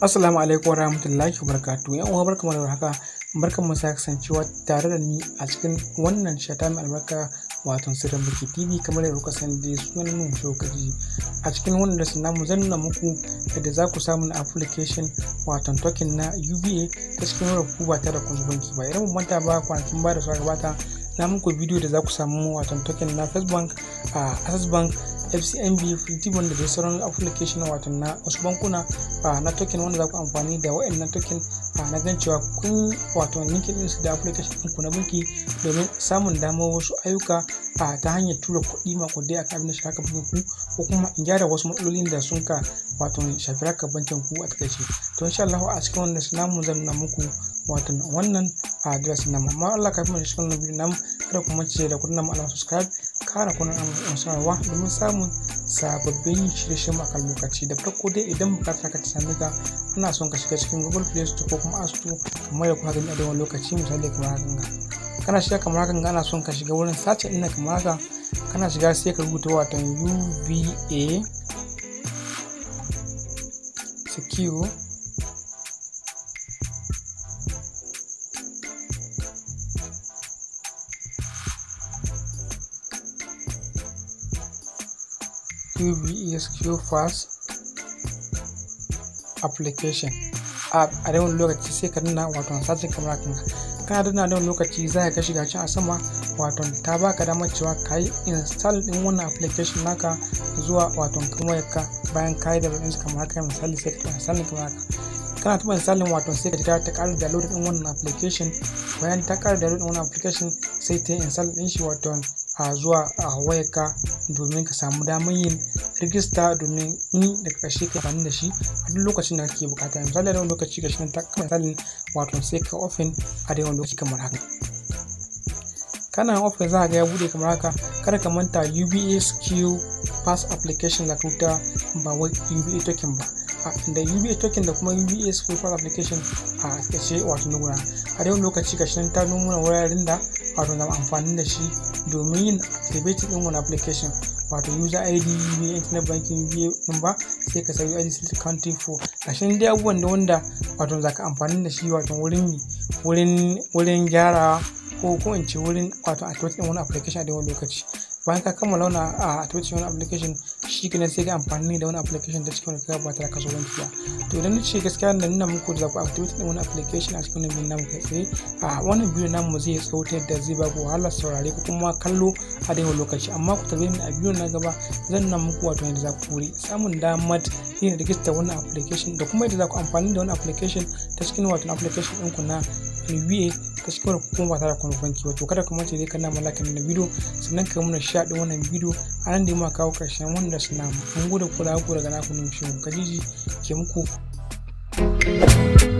Assalamu alaikum wa rahmatullahi wa barakatuhu. Yan uwa barkamu da haka. Barkan mu sake kasancewa tare da ni a cikin wannan shata mai albarka wato sirrin biki TV kamar yadda kuka sani dai sunan mu shokaji. A cikin wannan da namu zan nuna muku yadda za ku samu na application wato token na UBA ta cikin wurin ku ba tare da kun banki ba. Idan mun manta ba kwanakin ba da suka gabata na muku bidiyo da za ku samu wato token na First Bank a Access Bank fcmb freetibon da dai sauran application wato na wasu bankuna na token wanda za ku amfani da wa'annan token na gan cewa kun wato linkin ɗinsu da application ɗinku na banki domin samun damar wasu ayyuka ta hanyar tura kuɗi makudai a kan shi haka bankin ku ko kuma in gyara wasu matsalolin da sun ka wato shafi haka bankin ku a takaice to insha Allah a cikin wannan namu zan nuna muku wato wannan address namu amma Allah kafin mu cikin wannan bidiyo namu kada ku mace da kudin namu alamar subscribe kara kuna an sanarwa domin samun sababbin shirye-shiryen a kan lokaci da farko dai idan bukatar ka ta same ka ana son ka shiga cikin google play store ko kuma app store kamar da kuma gani a dawan lokaci misali kamar haka ga kana shiga kamar haka ana son ka shiga wurin sace ina kamar haka kana shiga sai ka rubuta wato uva secure UBSQ Fast application a a yawan lokaci sai ka nuna wato sashen kamar kan kana dana da lokaci za ka shiga can a sama wato ta baka damar cewa ka yi install din wannan application naka zuwa wato kamar ka bayan ka yi da ɗin kamar haka misali sai ka install kamar haka kana tuba misalin wato sai ka ta ta ƙara download din wannan application bayan ta ƙara download din wannan application sai ta yi install din shi wato a zuwa a wayarka domin ka samu damar yin rijista domin ni daga ƙarshe ka amfani da shi a duk lokacin da kake bukata misali da wani lokaci ga shi ta kama misalin wato sai ka open a da yawan lokaci kamar haka kana open za ga ya bude kamar haka kada ka manta UBSQ pass application da tuta ba wai UBA token ba da UBA token da kuma UBS pass application a ƙarshe wato nuna a yawan lokaci ga shi ta nuna wuraren da wato zama amfani da shi domin yin activating din wani application wato user id uba internet banking uba number sai ka sauyi id select country for ashin dai abubuwan da wanda wato za ka amfani da shi wato wurin wurin wurin gyara ko ko in ce wurin wato activating wani application a da wani lokaci bayan ka kammala wani a activating wani application shi kenan sai ka amfani da wani application ta cikin wani kai ba tare da kasuwanci ba to idan na ce gaskiya da nuna muku da za ku activate din wani application a cikin wannan namu kai tsaye a wannan bidiyo namu zai tsawo ta yadda zai ba ku wahalar saurare ko kuma kallo a daidai lokaci amma ku tarbe ni a bidiyo na gaba zan nuna muku wato yadda za ku wuri samun damar yin rijista wannan application da kuma yadda za ku amfani da wani application ta cikin wato application ɗinku na NBA ta cikin kuma ba tare da kuma banki wato kada ku mace dai kana mallakan na bidiyo sannan ka muna sha ɗin wannan bidiyo a nan da ma kawo ƙarshen wanda suna mun gode kula ku daga naku ne shi kajiji ke muku